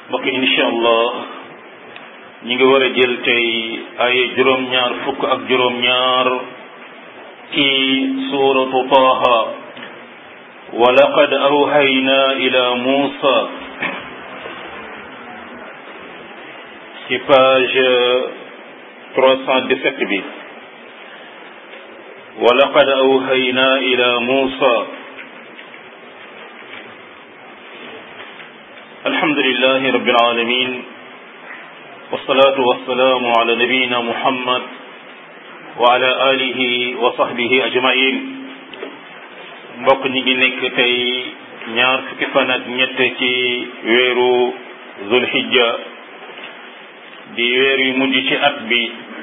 mbokk incha allah ñi ngi war a jël tey ay juróom-ñaar fukk ak juróom-ñaar ci suuratu taaha wa laqad awhayna ila muusa ci page trois cent dix-sept bi wa laqad awhayna ila muusa alhamdulillahi rabbil alamin wassalatu wassalamu ala nabiyyina muhammad wa ala alihi wa sahbihi ajmain mbokk ñi ngi nekk tey ñaar fukki fan ak ñett ci weeru zulhijja di weer yu mujj ci at bi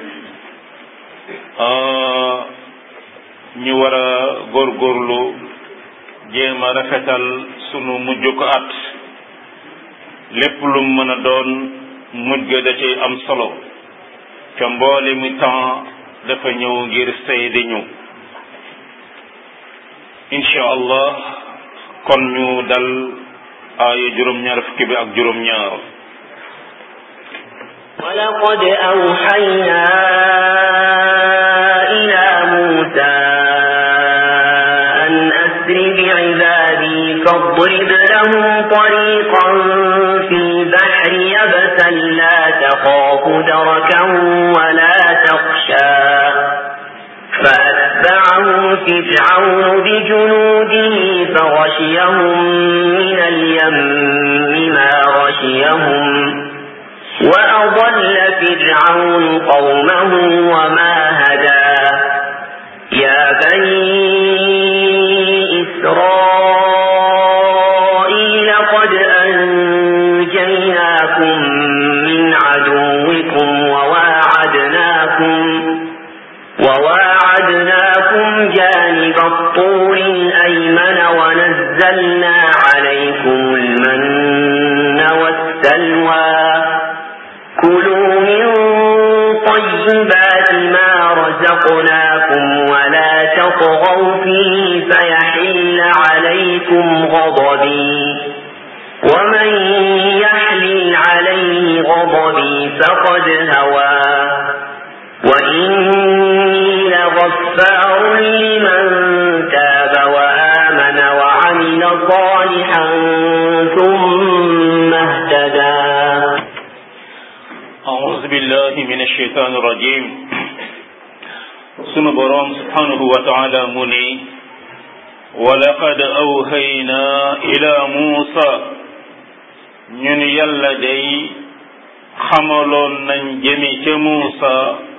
ñu war a góorgóorlu jéem a rafetal sunu mujj ko at lépp lu mën a doon mujj ga da cay am solo ca mboole mi temps dafa ñëw ngir seede ñu incha allah kon ñu dal aaya juróom-ñaar fukki bi ak juróom-ñaar ولقد أوحينا إلى موسى أن أسر بعبادي فاضرب لهم طريقا في البحر يبسا لا تخاف دركا ولا تخشى فأتبعهم فرعون بجنوده فغشيهم من اليم ما غشيهم وأضل فرعون قومه وما هدى يا بني إسرائيل قد أنجيناكم من عدوكم وواعدناكم وواعدناكم جانب الطور الأيمن ونزلنا عليكم المن والسلوى كلوا من طيبات ما رزقناكم ولا تطغوا فيه فيحل عليكم غضبي ومن يحلل عليه غضبي فقد هوى وإني لغفار لمن تاب وآمن وعمل صالحا ثم اهتدى أعوذ بالله من الشيطان الرجيم sunu boroom subhanahu wa taala mu ni walaqad awhayna ila muusa ñun yàlla day xamaloon nañ jëmi ca muusa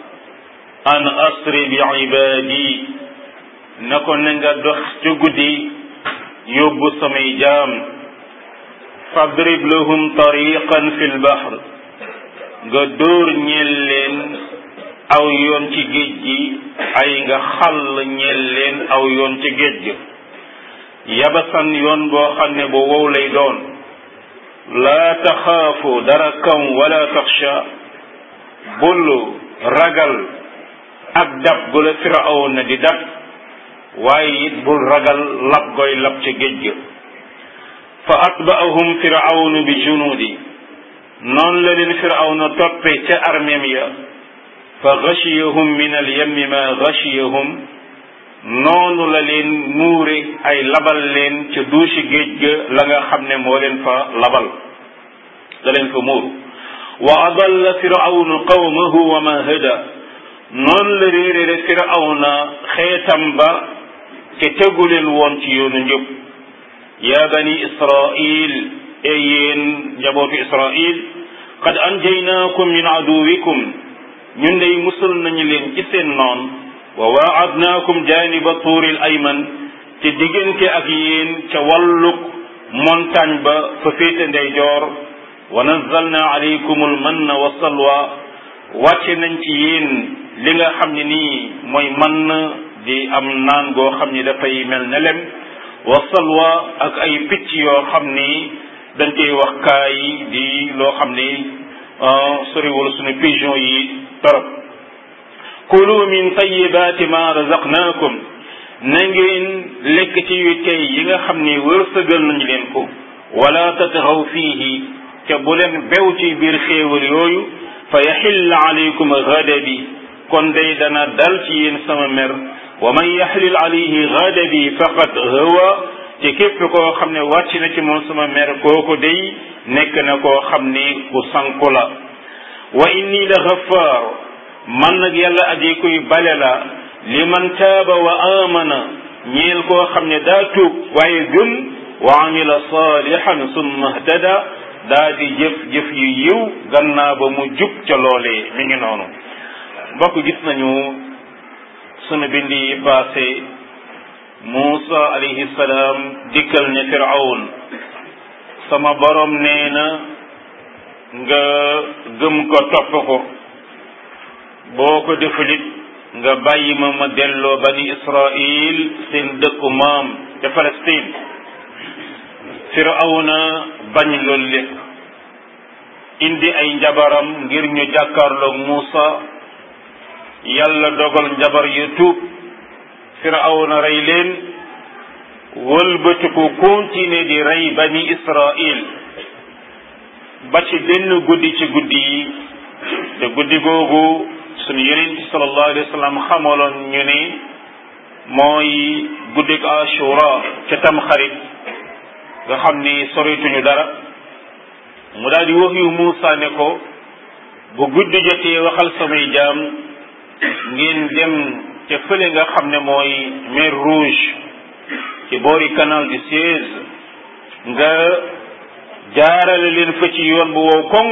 an asri bi ibaadi na ko na nga dox ca guddi yóbbu samay jaam fadrib lahum tariqan fi lbahr nga dóor ñeel leen aw yoon ci géej gi ay nga xàll ñeel leen aw yoon ci géej gi yabasan yoon boo xam ne bu wow lay doon laa taxaafu dara kam wala taxsha bul ragal ak dab gu la firawna di dab waaye it bul ragal lab goy lab ci géej gi fa atbaahum firawnu bi junudi noonu la leen firawna toppe ca armeem ya fa gashiyahum min alyammi ma gashiyahum noonu la leen muure ay labal leen ca duusi géej ga la nga xam ne moo leen fa labal la leen fa muuru wa adalla firawnu qawmahu wa ma hada noonu la réerére firawna xeetam ba te tegu leen woon ci yoonu njëb ya bani israil e yéen njabootu israil qad anjaynaakum min aduwikum ñun day musul nañu leen ci seen noon wa waadnaakum janiba tuuril ayman te diggante ak yéen ca wàlluk montagne ba fa féete ndeyjoor wa nazzalna alaykum almanna wa salwa wàcce nañ ci yéen li nga xam ne nii mooy mann di am naan goo xam ni dafay mel ne lem wa salwa ak ay picc yoo xam ni dañ koy wax kaay di loo xam ni soriwul suñu pigeon yi torop kulu min tayibaati ma razaqnaakum na ngeen lekk ci yu tey yi nga xam ni wërsëgal nañu leen ko wala tatxaw fiihi ca bu leen bew ci biir xéewal yooyu fa yaxilla alaykum gadabi kon day dana dal ci yéen sama mer wa man yaxlil alayhi gadabi faqad hawa te képp koo xam ne wàcc na ci moom sama mer kooku day nekk na koo xam ne ku sanku la wa inni la ghaffar man nag yàlla aji kuy bale la li man taaba wa amana ñeel koo xam ne daa tuub waaye gëm wa amila salihan summa htada daa di jëf jëf yu yiw gannaa ba mu jub ca loolee mi ngi noonu mbokk gis nañu sunu bindi yi passé Muusa alayhi salaam dikkal ne Firawn sama borom nee na nga gëm ko topp ko boo ko defulit nga bàyyi ma ma delloo bani Israil seen dëkku maam ca Palestine Firawna bañ loolu lépp indi ay njabaram ngir ñu jàkkaarloog Muusa yàlla dogal njabar yu tuub Firawna rey leen wëlbatiku continuer di rey bani Israil ba ci benn guddi ci guddi yi te guddi googu sunu yonent bi sallallahu alayhi wa sallam xamaloon ñu ne mooy guddik Ashura ca Tamxarit nga xam ni sorituñu dara mu daal di wax yu Muusa ne ko bu guddi jotee waxal samay jaam ngeen dem ca fële nga xam ne mooy mer rouge ci boori canal du Suez nga jaarale leen fa ci yoon bu wow koŋ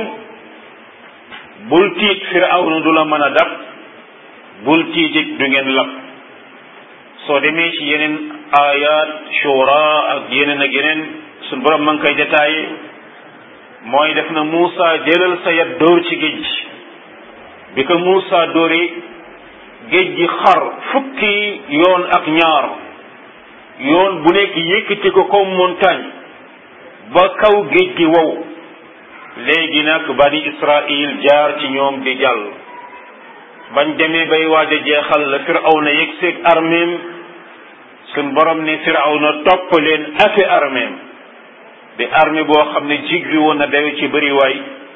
bul tiit Firawna du la mën a dab bul tiitit du ngeen lab soo demee ci yeneen ayat shura ak yeneen ak yeneen suñ borom ma ngi koy détaillé mooy def na Muusa jëlal sa yat dóor ci géej gi bi ko Muusa dóoree géej gi xar fukki yoon ak ñaar yoon bu nekk yëkkati ko comme montagne ba kaw géej gi wow léegi nag bani Israil jaar ci ñoom di jàll bañ demee bay waaj a jeexal la Firawna yegg seeg armeem suñ borom ne Firawna topp leen afe armeem di armée boo xam ne jiggi woon na dawe ci bëri waay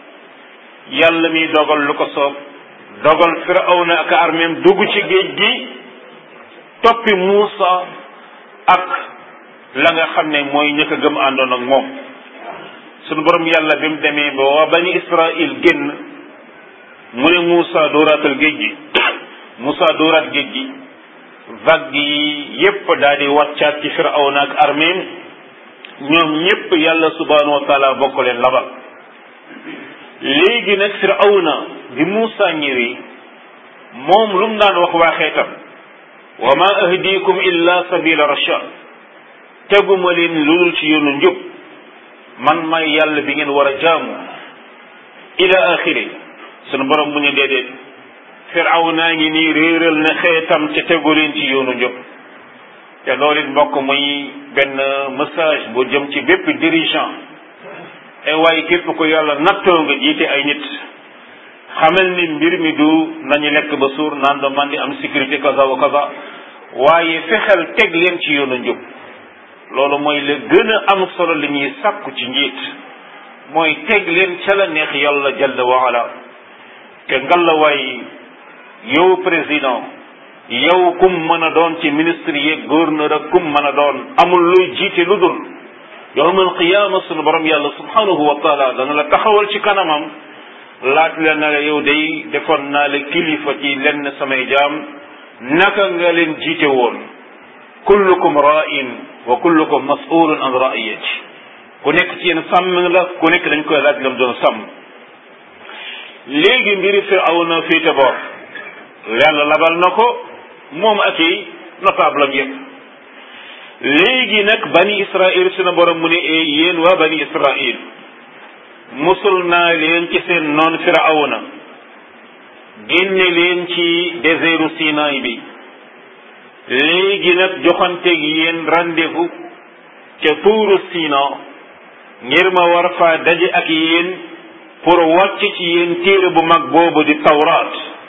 yàlla mi dogal lu ko soob dogal Firawna ak armeem dugg ci géej gi toppi Muusa ak la nga xam ne mooy ñëkk a gëm àndoon ak moom sunu borom yàlla bi mu demee ba waa bani Israil génn mu ne Muusa dooraatal géej gi Muusa dooraat géej gi vague yi yépp daal di wàccaat ci Firawna ak armeem ñoom ñépp yàlla subhanahu wa taala bokk leen labal léegi nag Firawna bi Muusa ñëwee moom lu mu daan wax waa xeetam wa ma ahdikum illa sabila rashad teguma leen ludul ci yoonu njub man may yàlla bi ngeen war a jaamu ila axiri sunu borom mu ne déedéet Firawna ngi nii réeral na xeetam te tegu leen ci yoonu njub te loolu it mbokk muy benn message bu jëm ci bépp dirigeant e waaye képp ko yàlla nattoo nga jiite ay nit xamal ni mbir mi du nañu lekk ba suur naan do man di am sécurité kaza wa kaza waaye fexeel teg leen ci yoonu njub loolu mooy la gën a am solo li ñuy sàkku ci njiit mooy teg leen ca la neex yàlla jalla wa ala te ngalawaay yow président yow kum mën a doon ci ministre yeeg gouverneur ak kum mën a doon amul luy jiite lu dul yowmal qiyaama sunu borom yàlla subhanahu wa taala dana la taxawal ci kanamam laaj la na la yow day defoon naa la kilifa ci lenn samay jaam naka nga leen jiite woon kullukum ra'in wa kullukum mas'ulun an ra'iyati ku nekk ci yéen sàmm la ku nekk dañ koy laaj lam doon sàmm léegi mbiri Firawna féete boor yàlla labal na ko moom ak i notable am yëpp léegi nag bani Israil suna borom mu ne yéen waa bani Israil musul naa leen ci seen noon Firawna génne leen ci désertu Sinaay bi léegi nag joxanteeg yéen rendez-vous ca tuuru Sina ngir ma war faa daje ak yéen pour wàcc ci yéen téere bu mag boobu di tawraat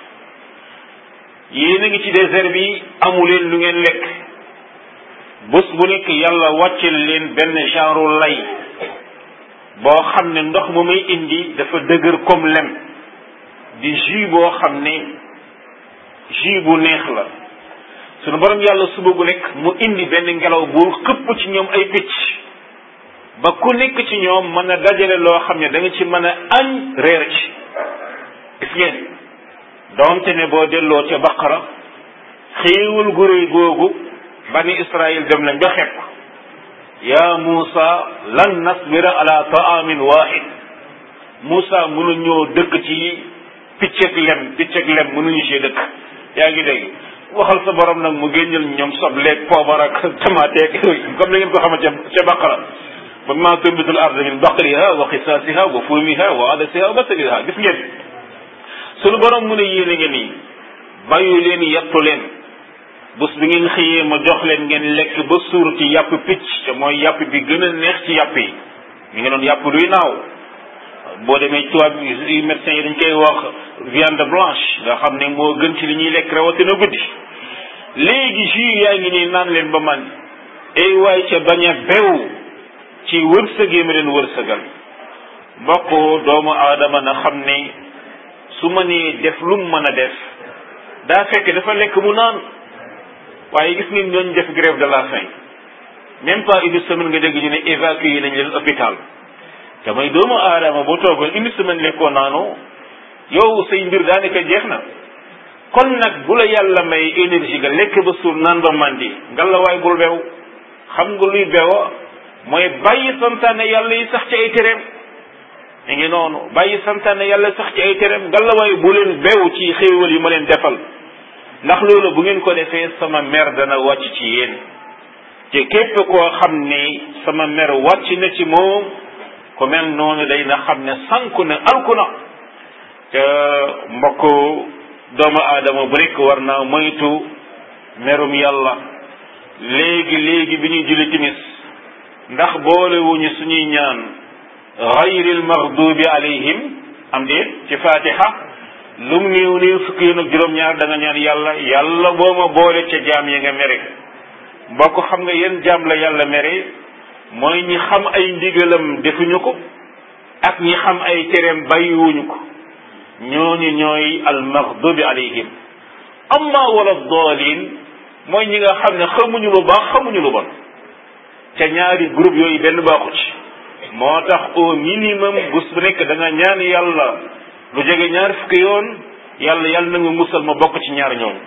yéen a ngi ci désert bi amu leen lu ngeen lekk bés bu nekk yàlla wàccel leen benn genre lay boo xam ne ndox mu muy indi dafa dëgër comme lem di jus boo xam ne jus bu neex la sunu borom yàlla suba gu nekk mu indi benn ngelaw bu xëpp ci ñoom ay picc ba ku nekk ci ñoom mën a dajale loo xam ne da nga ci mën a añ reer ci gis ngeen doonte ne boo delloo ca baqara xéewal gu réy googu bani israil dem nañ ba xepp yaa Muusa lan nasbira ala taamin wahid Muusa mënuñoo dëkk ci picceg lem picceg lem mënuñu ci dëkk yaa ngi dégg waxal sa borom nag mu génneel ñoom sobleeg poobar ak tamateeg comme ni ngeen ko xamante ca baqara ba ma tumbitul arde min baqliha wa xisaasiha wa fuumiha wa adasiha wa basaliha gis ngeen sunu borom mu ne yéen a ngeen nii bàyyu leen yettu leen bés bi ngeen xëyee ma jox leen ngeen lekk ba suur ci yàpp picc te mooy yàpp bi gën a neex ci yàpp yi mi ngi doon yàpp luy naaw boo demee tubaab yi médecins yi dañ koy wax viande blanche nga xam ne moo gën ci li ñuy lekk rawatina guddi léegi jus yaa ngi nii naan leen ba man ay waay ca bañ a bew ci wërsëg yi ma leen wërsëgal mbokk doomu aadama na xam ne su ma nee def lu mu mën a def daa fekk dafa lekk mu naan waaye gis ngeen ñooñu def grève de la faim même pas une semaine nga dégg ñu ne évacué nañ leen hôpital te mooy doomu aadama boo toogoon une semaine lekkoo naanoo yow say mbir daanaka jeex na kon nag bu la yàlla may énergie nga lekk ba suur naan ba mandi ngalla waay bul bew xam nga luy bewa mooy bàyyi santaane yàlla yi sax ci ay tereem mi ngi noonu bàyyi santaane yàlla sax ci ay tereem ngalla waay bu leen bew ci xéewal yi ma leen defal ndax loolu bu ngeen ko defee sama mer dana wàcc ci yéen te képp koo xam ni sama mer wàcc na ci moom ku mel noonu day na xam ne sanku na alku na te mbokk doomu aadama bu nekk war naa moytu merum yàlla léegi léegi bi ñuy julli timis ndax boolewuñu suñuy ñaan gayril maghdubi alayhim am déet ci fatiha lu mu néew néew fukki yoon ak juróom-ñaar da nga ñaan yàlla yàlla boo ma boole ca jaam yi nga mere mbokk xam nga yéen jaam la yàlla mere mooy ñi xam ay ndigalam defuñu ko ak ñi xam ay tereem bàyyiwuñu ko ñooñu ñooy almaghdubi alayhim amma wala daalin mooy ñi nga xam ne xamuñu lu baax xamuñu lu bon ca ñaari groupe yooyu benn baaxu ci moo tax au minimum bés bu nekk da nga ñaan yàlla lu jege ñaar fukki yoon yàlla yàlla na nga musal ma bokk ci ñaar ñooñu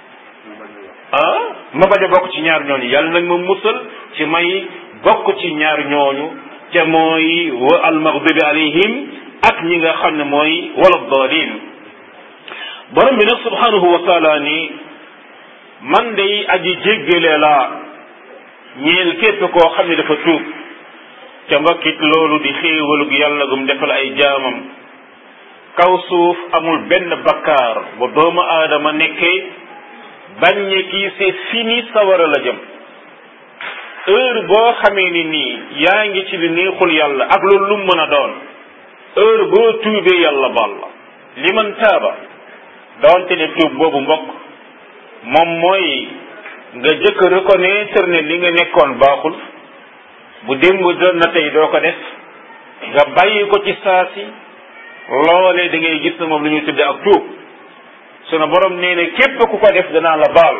ah ma bañ a bokk ci ñaar ñooñu yàlla nag ma musal ci may bokk ci ñaar ñooñu te mooy wa almaghdubi alayhim ak ñi nga xam ne mooy wala dalin borom bi nag subhanahu wa taala ni man day aji jéggale laa ñeel képp koo xam ne dafa tuub te mbokkit loolu di xéewalug yàlla gum defal ay jaamam kaw suuf amul benn bakkaar bu doomu aadama nekkee bañ ne kii c'est fini sawara la jëm heure boo xamee ni nii yaa ngi ci li neexul yàlla ak loolu lu mën a doon heure boo tuubee yàlla baal la li man taaba doonte ne tuub boobu mbokk moom mooy nga jëkk reconnaître ne li nga nekkoon baaxul bu démb doon na tey doo ko def nga bàyyi ko ci saasi loolee da ngay gis na moom lu ñuy tudde ak tuub sunu borom nee ne képp ku ko def danaa la baal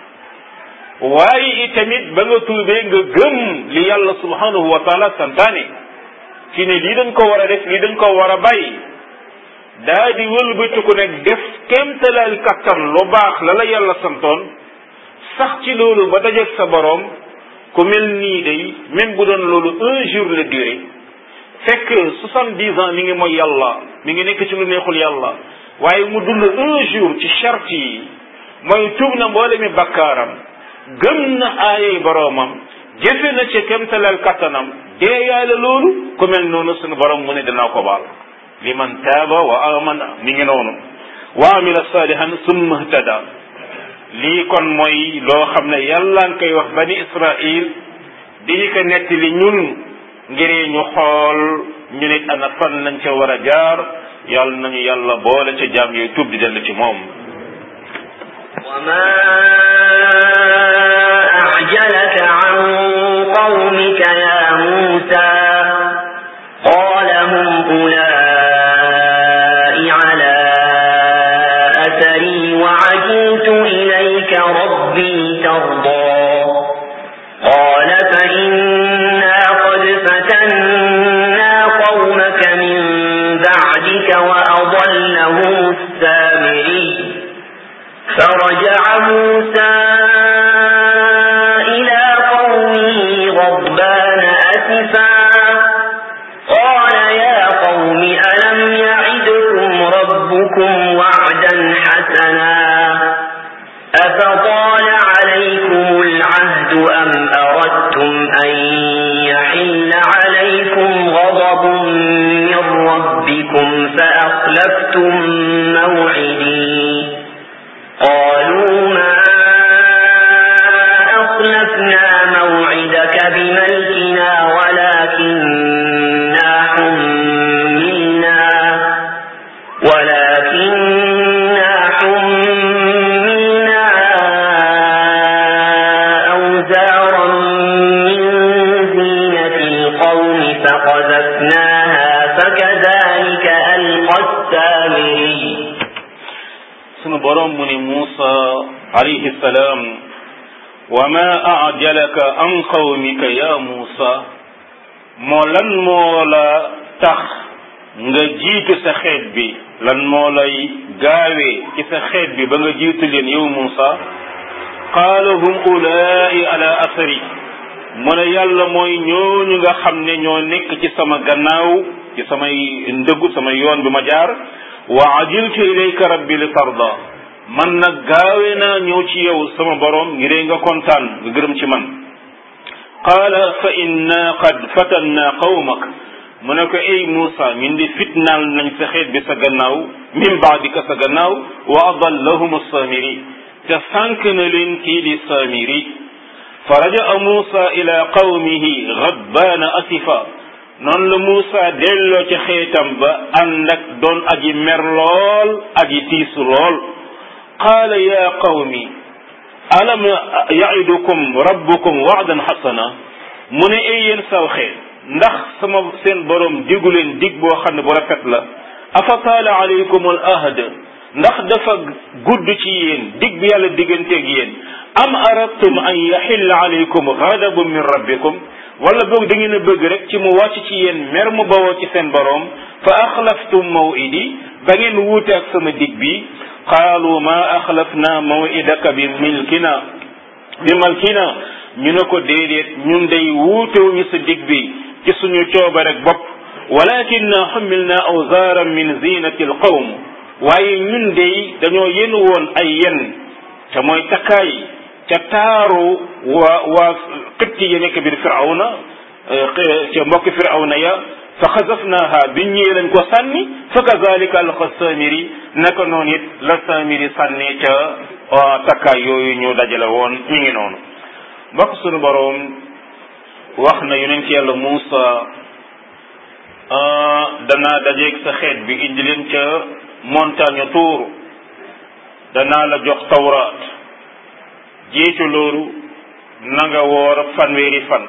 waaye itamit ba nga tuubee nga gëm li yàlla subhanahu wa taala santaane ci ne lii dañ ko war a def lii dañ ko war a bàyyi daa di wëlbatiku nag def kéemtalaal kattan lu baax la la yàlla santoon sax ci loolu ba dajeeg sa borom ku mel nii day même bu doon loolu un jour la durée fekk soixante-dix ans mi ngi mooy yàlla mi ngi nekk ci lu neexul yàlla waaye mu dund un jour ci charte yi mooy tuub na mboolemi bakkaaram gëm na aayay boroomam jëfe na ci kemtalal kattanam deeyaale loolu ku mel noonu sunu borom mu ne dinaa ko baal liman taaba wa amana mi ngi noonu wa amila salihan summa htada lii kon mooy loo xam ne yàlla nga koy wax bani israil di ñu ko nettali ñun ngir ñu xool ñu nit ana fan lañ ca war a jaar yàlla nañu yàlla boole ca jaam yooyu tuub di dellu ci moom وما أعجلك عن قومك يا موسى قال بعهدك وأضلهم السامري فرجع موسى إلى قومه غضبان أسفا قال يا قوم ألم يعدكم ربكم وعدا حسنا أفطال عليكم العهد أم أردتم أن يحل عليكم غضب من ربكم فأخلفتم موعدي قالوا ما أخلفنا موعدك بملكنا ولكننا حملنا ولكننا حملنا أوزارا من زينة القوم فقذفناها فكذلك ألقى السامري sunu borom mu ni Muusa alayhi salaam wa ma ajalaka an qawmika ya Muusa moo lan moo la tax nga jiitu sa xeet bi lan moo lay gaawee ci sa xeet bi ba nga jiitu leen yow Muusa qaala hum ulaai ala asari mu ne yàlla mooy ñooñu nga xam ne ñoo nekk ci sama gannaaw ci samay ndëggu sama yoon bi ma jaar wa ajiltu ilayka rabbi li tarda man nag gaawe naa ñëw ci yow sama borom ngir nga kontaan nga gërëm ci man qaala fa inna qad fatanna qawmak mu ne ko ay Muusa min di fitnaal nañ sa xeet bi sa gannaaw min baadika sa gannaaw wa adallahum samiri te sànk na leen kii di samiri fa rajaa Muusa ila qawmihi ghadbaana asifa noonu la Muusa delloo ci xeetam ba ànd ak doon aji mer lool aji tiisu lool qaala ya qawmi alam yaidukum rabbukum wa'dan xasana mu ne ay yéen saw xeet ndax sama seen borom digu leen dig boo xam ne bu rafet la afa taala alaykum al ahd ndax dafa gudd ci yéen dig bi yàlla digganteeg yéen am aradtum an yaxilla alaykum ghadabun min rabbikum wala boog da ngeen a bëgg rek ci mu wàcc ci yéen mer mu bawoo ci seen borom fa axlaftum mawidi ba ngeen wuute ak sama dig bi qaalu ma axlafna mawidaka bi milkina bi malkina ñu ne ko déedéet ñun day wuutewuñu sa dig bi ci suñu cooba rek bopp walakinna xumilna awzaaran min zinati alqawm waaye ñun day dañoo yen woon ay yen te mooy takkaay ca taaru waa waa xibti ya nekk biir firawna ca mbokki firawna ya fa xasafnaha bi ñëwee lañ ko sànni fa kazalika alqa samiri naka noonu it la samiri sànni ca takkaay yooyu ñu dajale woon ñu ngi noonu mbokk sunu boroom wax na yonent yàlla Muusa danaa dajeeg sa xeet bi indi leen ca montagne tuur danaa la jox tawraat jiitu loolu na nga woor fanweeri fan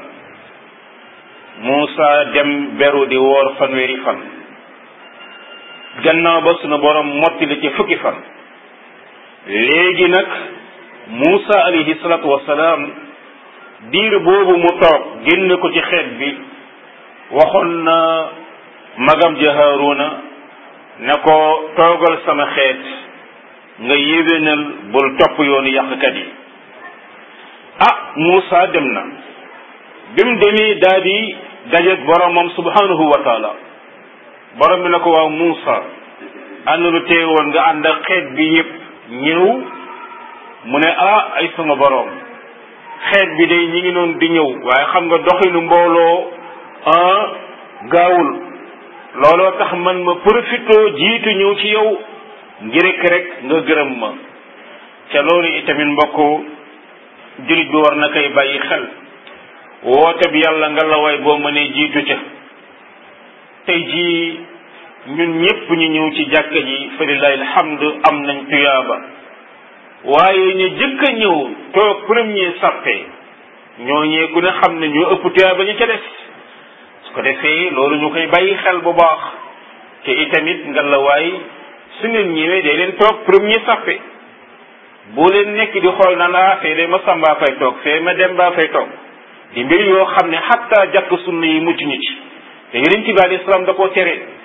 Muusa dem beru di woor fanweeri fan gannaaw ba sunu borom mottali ci fukki fan léegi nag Muusa alayhi salaatu wasalaam diir boobu mu toog génn ko ci xeet bi waxoon na magam ja Haaruna ne ko toogal sama xeet nga yéwénal bul topp yoonu yàqkat yi ah Muusa dem na bi mu demee daal di dajeeg boromam subhanahu wa taala borom bi na ko waaw Muusa ànd lu teewoon nga ànd ak xeet bi yépp ñëw mu ne ah ay sama borom xeet bi day ñi ngi noonu di ñëw waaye xam nga doxinu mbooloo ah gaawul looloo tax man ma profitoo jiitu ñëw ci yow ngir rek nga gërëm ma ca loolu itamit mbokku jullit bi war na koy bàyyi xel woote bi yàlla nga la way boo mënee jiitu ca tey jii ñun ñépp ñu ñëw ci jàkka ji fa lillahi alhamdu am nañ tuyaaba waaye ñu jëkk a ñëw toog premier sappe ñooñee ku ne xam ne ñoo ëpp tuyaaba ñu ca des su ko defee loolu ñu koy bàyyi xel bu baax te itamit nga la waay su ngeen ñëwee day leen toog premier sappe boo leen nekk di xool na laa fee de ma sambaa fay toog fee ma dem baa fay toog di mbir yoo xam ne xatta jàkk sunna yi mucc ñu ci te yeneen ci bi alayhi salaam da koo tere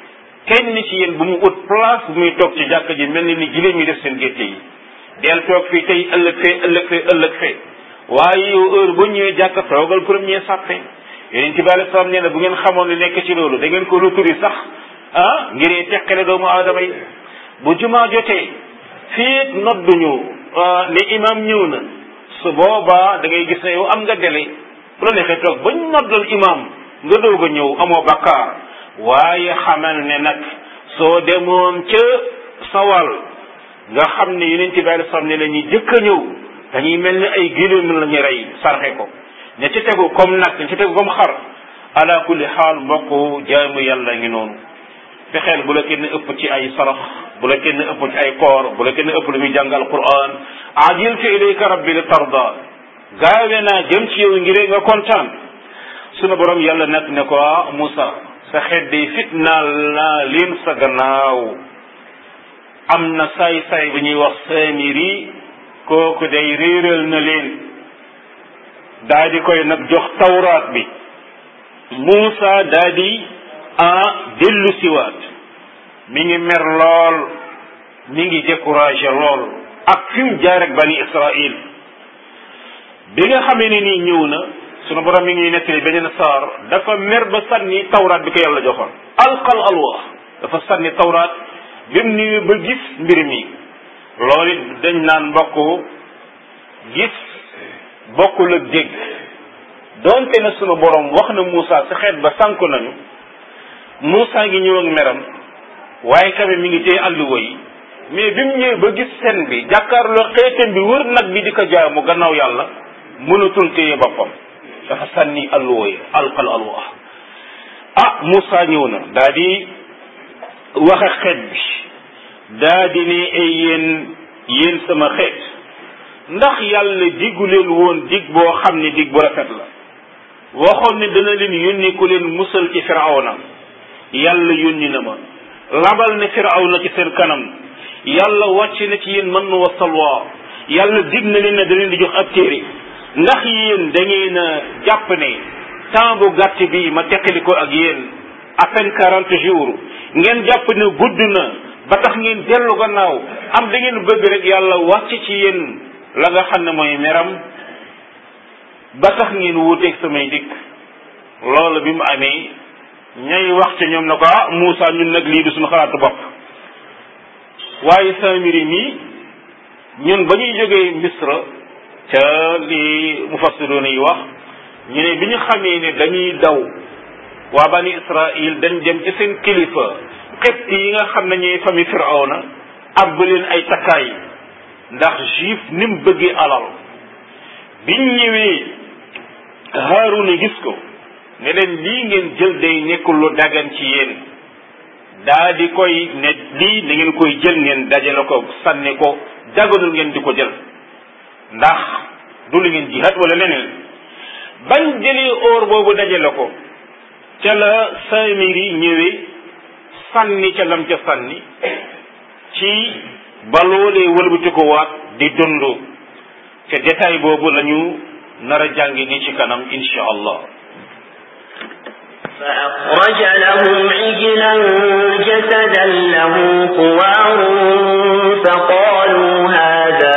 kenn ci yéen bu mu ut place bu muy toog ci jàkka ji mel ni ni giléem yi def seen gétte yi del toog fii tey ëllëg fee ëllëg fee ëllëg fee waaye yow heure bu ñëwee jàkka toogal premier sàppe yonent bi alei salaam nee na bu ngeen xamoon li nekk ci loolu da ngeen ko ruturi sax ah ngir teqale doomu aadama yi bu jumaa jotee fii nodduñu ne imam ñëw na su boobaa da ngay gis ne yow am nga délai bu la neexee toog bañ noddal imam nga doog a ñëw amoo bakkaar waaye xamal ne nag soo demoon ca sawal nga xam ne yonent bi alei salaam ne la ñuy jëkk a ñëw dañuy mel ni ay giléem la ñu rey sarxe ko ña ci tegu comme nag ña ci tegu comme xar ala kulli xaal mbokk jaamu yàlla ngi noonu fexeel bu la kenn ëpp ci ay sarax bu la kenn ëpp ci ay koor bu la kenn ëpp lu muy jàngal quran ajiltu ilayka rabbi li tarda gaawe naa jëm ci yow ngir nga kontaan sunu borom yàlla nag ne ko Moussa sa xeet day fitnaal naa leen sa gannaaw am na saay-saay bu ñuy wax Samiri kooku day réeral na leen daa di koy nag jox tawraat bi Moussa daa di a dellu siwaat mi ngi mer lool mi ngi découragé lool ak fi mu jaar ak bani Israël bi nga xamee ne nii ñëw na sunu borom mi ngi nettali beneen saar dafa mer ba sànni tawraat bi ko yàlla joxoon alqal alwaax dafa sànni tawraat bi mu nii ba gis mbir mi loolu it dañ naan mbokk gis bokkul ak dégg doonte na sunu borom wax na Moussa sa xeet ba sànku nañu Moussa ngi ñëw ak meram waaye kame mi ngi téye àlluwa yi mais bi mu ñëwee ba gis seen bi jàkkaarloo xeetam bi wër nag bi di ko jaamu gannaaw yàlla mënatul téye boppam dafa sànni àlluwa yi alqal alwa ah Moussa ñëw na daa di wax ak xeet bi daa di ne ay yéen yéen sama xeet ndax yàlla diggu leen woon dig boo xam ne dig bu rafet la waxoon ne dana leen yónni ku leen musal ci firawna yàlla yónni na ma labal ne firawna ci seen kanam yàlla wàcc na ci yéen mën wa salwa yàlla dig na leen ne da leen di jox ab téere ndax yéen da ngeen a jàpp ne temps bu gàtt bi ma teqali ko ak yéen à peine quarante jours ngeen jàpp ne gudd na ba tax ngeen dellu gannaaw am da ngeen bëgg rek yàlla wàcc ci yéen la nga xam ne mooy meram ba tax ngeen wuuteeg samay dikk loolu bi mu amee ñay wax ca ñoom na ko ah Moussa ñun nag lii du suñu xalaatu bopp waaye Samiri mi ñun ba ñuy jógee Misra ca li mufassiroon yi wax ñu ne bi ñu xamee ne dañuy daw waa bani Israël dañ dem ci seen kilifa xept yi nga xam ne ñooy famille Firawna ab leen ay takkaay ndax juif ni mu bëggee alal biñ ñëwee Haaruna gis ko ne leen lii ngeen jël day nekkul lu dagan ci yéen daa di koy ne lii da ngeen koy jël ngeen dajale ko sànni ko daganul ngeen di ko jël ndax du lu ngeen jihaat wala leneen bañ jëlee or boobu dajale ko ca la Samiri ñëwee sànni ca lam ca sànni ci ba loolee wëlbati ko waat di dund ca détail boobu lañu nar a jàngi ni ci kanam insha allah فأخرج لهم عجلا جسدا له خوار فقالوا هذا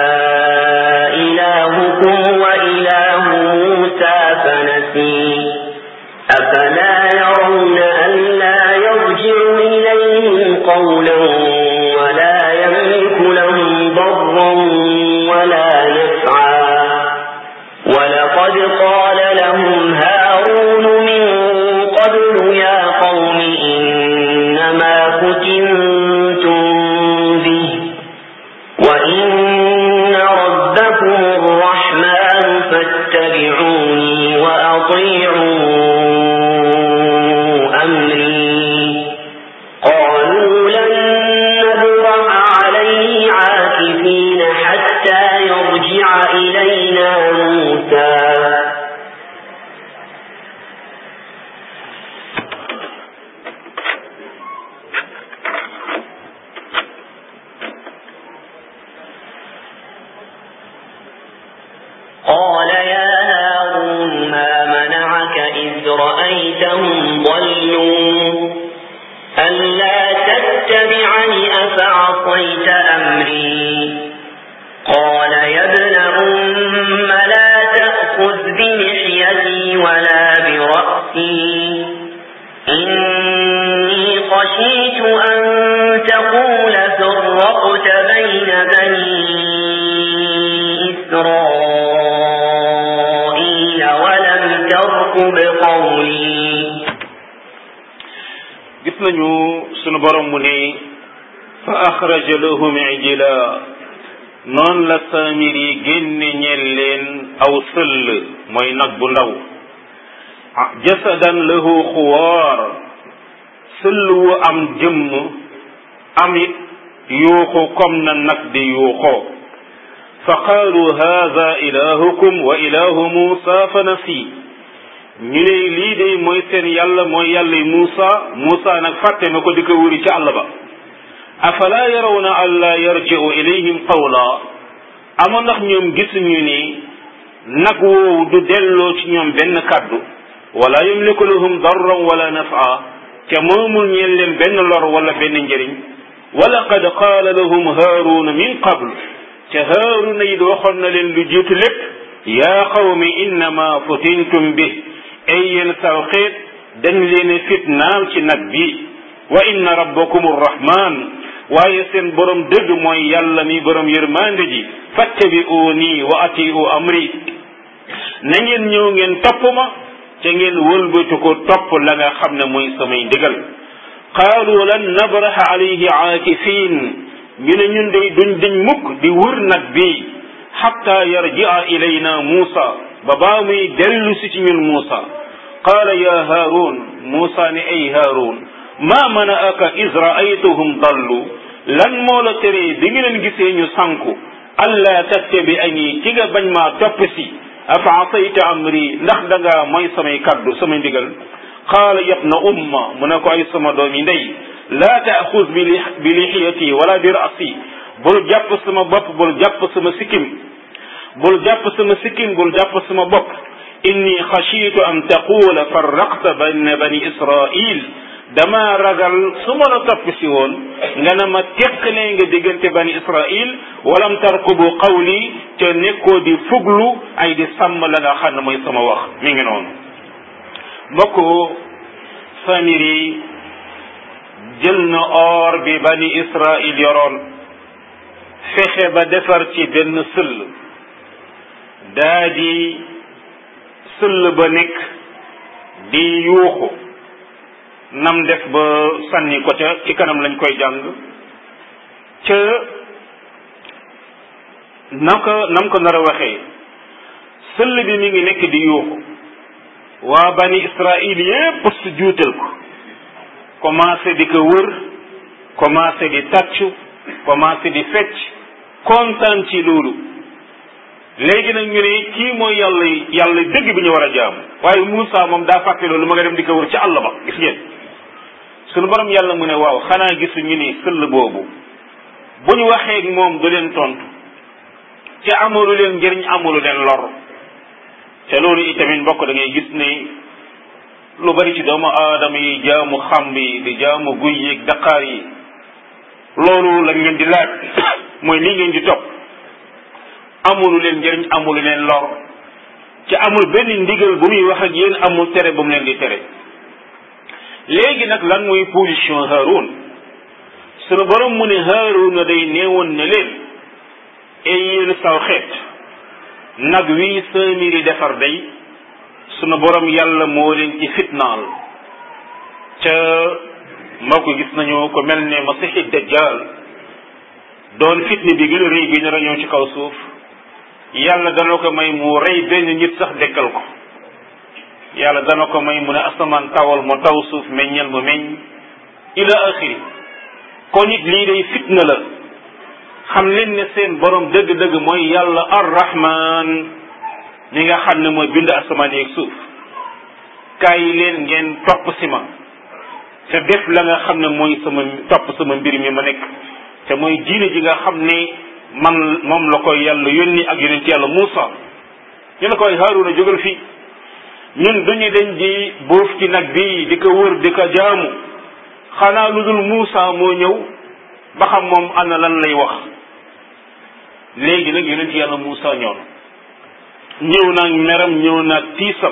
إلهكم وإله موسى فنسي أفلا يرون ألا يرجع إليهم قولا ولا يملك لهم ضرا ولا نفعا ولقد قال لهم هارون من قبل يا قوم إنما فتنتم به وإن ربكم الرحمن فاتبعوني وأطيعوا أمري قالوا لن نبرح عليه عاكفين حتى يرجع إلينا موسى قال يا هارون ما منعك إذ رأيتهم ضلوا ألا عصيت أمري قال يا ابن أم لا تأخذ بلحيتي ولا برأسي إني خشيت أن تقول فرقت بين بني إسرائيل ولم ترقب قولي gis nañu sunu borom mu ne fa axraja lahum ijla noonu la saamir yi génne ñeel leen aw sëll mooy nag bu ndaw jasadan lahu xuwaar sëll wu am jëmm am it yuuxu comme na nag di yuuxoo fa qaalu haada ilahukum wa ilahu muusa fa nasi ñu ne lii de mooy seen yàlla mooy yàlla Muusa Muusa nag fàtte na ko di ko wuri ci àll ba afala yarawna an laa yarji'u ilayhim qawla amoon ndax ñoom gisuñu ni nag woowu du delloo ci ñoom benn kàddu wala yamliku lahum darran wala nafa te moomul ñeen leen benn lor wala benn njëriñ wala qad qaala lahum haaruna min qabl te haaruna it waxoon na leen lu jiitu lépp yaa qawmi innama futintum bi ay yéen saw xeet dañ leen fitnaal ci nag bi wa inna rabbakum arrahman waaye seen borom dëgg mooy yàlla mi borom yërmande ji fattabi'uni wa atiu amri na ngeen ñëw ngeen topp ma ca ngeen wëlbatu ko topp la nga xam ne mooy samay ndigal qaalu lan nabraha alayhi aakifin ñu ne ñun day duñ dañ mukk di wër nag bi xatta yarji'a ilayna Muusa ba baa muy dellu si ci ñun Muusa qaala ya Haarun Muusa ne ay Haarun maa mana'aka iz ra'aytuhum dallu lan moo la teree bi nga leen gisee ñu sànku allaa tattabi'ani ci nga bañ maa topp si afa asayta amri ndax da nga mooy samay kaddu samay ndigal qaala yabna umma mu ne ko ay sama doomi ndey laa taaxuz bi lixiyati wala bi rasi bul jàpp sama bopp bul jàpp sama sikkim bul jàpp sama sikkim bul jàpp sama bopp inni xashiitu an taqula farraqta bayna bani israil dama ragal su ma la topp si woon nga ne ma teqale nga diggante bani israil walam tarkubu qawli te nekkoo di fuglu ay di sàmm la nga xam ne mooy sama wax mi ngi noonu mbokk Samiri jël na or bi bani israil yoroon fexe ba defar ci benn sëll daa di sëll ba nekk di yuuxu nam def ba sànni ko ca ci kanam lañ koy jàng ca naka nam ko nar a waxee sëll bi mi ngi nekk di yuuxu waa bani israil yépp su juutal ko commencé di ko wër commencé di tàccu commencé di fecc kontaan ci loolu léegi nag ñu ne kii mooy yàlla yàlla dëgg bi ñu war a jaam waaye Moussa moom daa fàtte loolu ma nga dem di ko wër ci àll ba gis ngeen sunu borom yàlla mu ne waaw xanaa gisu ñu ni sëll boobu bu ñu waxee ak moom du leen tontu te amulu leen njëriñ amulu leen lor te loolu itamit mbokk da ngay gis ne lu bari ci doomu aadama yi jaamu xamb yi di jaamu guy yeeg daqaar yi loolu lañ leen di laaj mooy lii ngeen di topp amulu leen njëriñ amulu leen lor ci amul benn ndigal bu muy wax ak yéen amul tere bu mu leen di tere léegi nag lan mooy position Haroun sunu borom mu ne Haroun na day neewoon ne leen ay yéen saw xeet nag wii saamiri defar day sunu borom yàlla moo leen ci fitnaal ca moo ko gis nañu ko mel ne masixi dajjal doon fitne bi gën a rëy bi nar a ñëw ci kaw suuf yàlla dana ko may mu rey benn nit sax dekkal ko yàlla dana ko may mu ne asamaan tawal mu taw suuf meññal mu meññ ila axiri kon it lii day fitna la xam leen ne seen borom dëgg-dëgg mooy yàlla arrahman mi nga xam ne mooy bind asamaan yeeg suuf kaay leen ngeen topp si ma te def la nga xam ne mooy sama topp sama mbir mi ma nekk te mooy diine ji nga xam ne man moom la koy yàlla yónni ak yonent yàlla Muusa ñu ne koy Haaruna jógal fii ñun duñu dañ di boof ci nag bi di ko wër di ko jaamu xanaa lu dul Muusa moo ñëw ba xam moom ana lan lay wax léegi nag yonent yàlla Muusa ñëw na ñëw naag meram ñëw naag tiisam